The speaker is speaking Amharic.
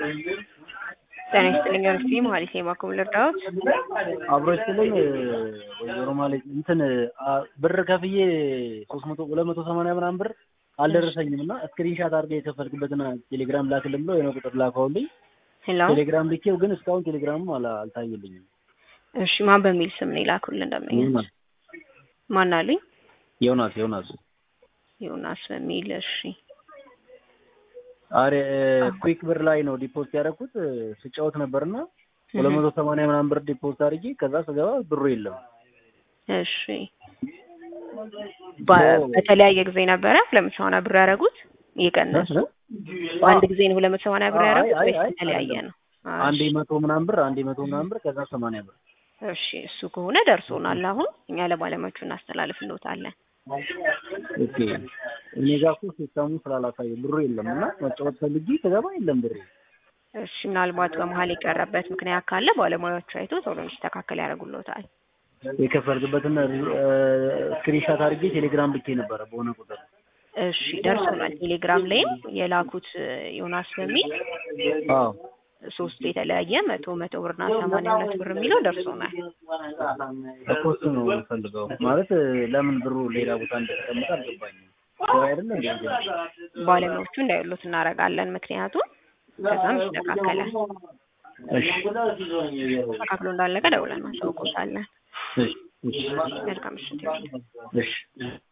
ጤና ይስጥልኝ አርሲ መሀሊት የማኮም ልርዳዎት? አብሮ ይስጥልኝ ወይዘሮ ማለት እንትን አ- ብር ከፍዬ ሶስት መቶ ሁለት መቶ ሰማንያ ምናምን ብር አልደረሰኝም እና ስክሪንሻት አድርገህ የከፈልክበትን ቴሌግራም ላክልን ብለው የሆነ ቁጥር ላከውልኝ። ሄሎ ቴሌግራም ልኬው ግን እስካሁን ቴሌግራሙ አላ- አልታየልኝም። እሺ ማን በሚል ስም ነው ይላኩልን እንደመኝ ዮናስ ማን አሉኝ? ዮናስ ዮናስ ዮናስ በሚል እሺ አሬ ኩዊክ ብር ላይ ነው ዲፖዚት ያደረኩት ስጫወት ነበርና ሁለት መቶ ሰማንያ ምናምን ብር ዲፖዚት አድርጌ ከዛ ስገባ ብሩ የለም። እሺ በ- በተለያየ ጊዜ ነበረ ሁለት መቶ ሰማንያ ብር ያደረጉት እየቀነሱ በአንድ ጊዜ ነው ሁለት መቶ ሰማንያ ብር አይ፣ ያደረጉት አይ፣ ወይስ አይ፣ የተለያየ አይደለም። ነው? አንዴ እሺ መቶ ምናምን ብር አንዴ መቶ ምናምን ብር ከዛ ሰማንያ ብር እሺ እሱ ከሆነ ደርሶናል። አሁን እኛ ለባለሙያዎቹ እናስተላልፍልዎታለን። ኦኬ እኔ ጋር እኮ ሲስተሙ ስላላሳየ ብሩ የለም እና መጫወት ፈልጌ ስገባ የለም ብሩ። እሺ ምናልባት በመሀል የቀረበት ምክንያት ካለ ባለሙያዎቹ አይቶ ቶሎ እንዲስተካከል ያደርጉልዎታል። የከፈልክበትን ስክሪንሻት አድርጌ ቴሌግራም ልኬ ነበረ በሆነ ቁጥር። እሺ ደርሶናል። ቴሌግራም ላይም የላኩት ዮናስ በሚል አዎ ሶስት የተለያየ መቶ መቶ ብርና ሰማንያ ሁለት ብር የሚለው ደርሶናል። እኮ እሱ ነው የምፈልገው። ማለት ለምን ብሩ ሌላ ቦታ እንደተቀመጠ አልገባኝም። ያው አይደለም እንዴ? ባለሙያዎቹ እንዳይሉት እናደርጋለን። ምክንያቱም ከዛም ይስተካከላል። እሺ ተስተካክሎ እንዳለቀ ደውለን ማሳውቆታለን። እሺ እሺ መልካም ምሽት ይሁን። እሺ